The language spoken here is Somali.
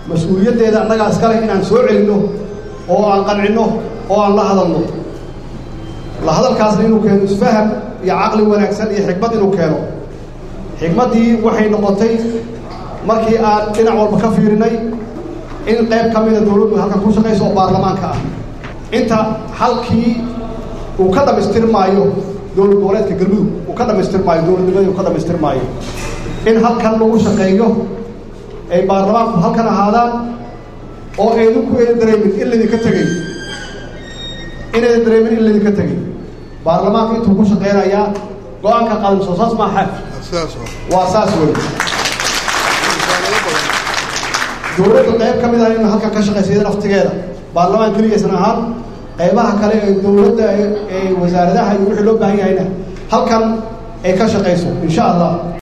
mas-uuliyaddeeda annagaa iskale inaan soo celinno oo aan qancinno oo aan la hadalno la hadalkaasna inuu keeno isfaham iyo caqli wanaagsan iyo xikmad inuu keeno xikmaddii waxay noqotay markii aan dhinac walba ka fiirinay in qayb ka mida dowladdu halkan ku shaqayso oo baarlamaanka ah inta halkii uu ka dhammaystirmaayo dowlad goboleedka galmudug uu ka dhammaystirmaayo dowladnimadii uu ka dhammaystirmaayo in halkan lagu shaqeeyo ay baarlamaanku halkan ahaadaan oo aydinku aydan dareemin in laydinka tegey inaydan dareemin in laydinka tegey baarlamaanka intuu ku shaqeynayaa go-aanka qaadan soo saas maaxa waa saas wey dowladda qayb ka mid ah in halkan ka shaqaysa iyada naftigeeda baarlamaan keligaysan ahaan qaybaha kale ee dowladda ee wasaaradaha iyo wixii loo baahan yahayna halkan ay ka shaqayso insha allah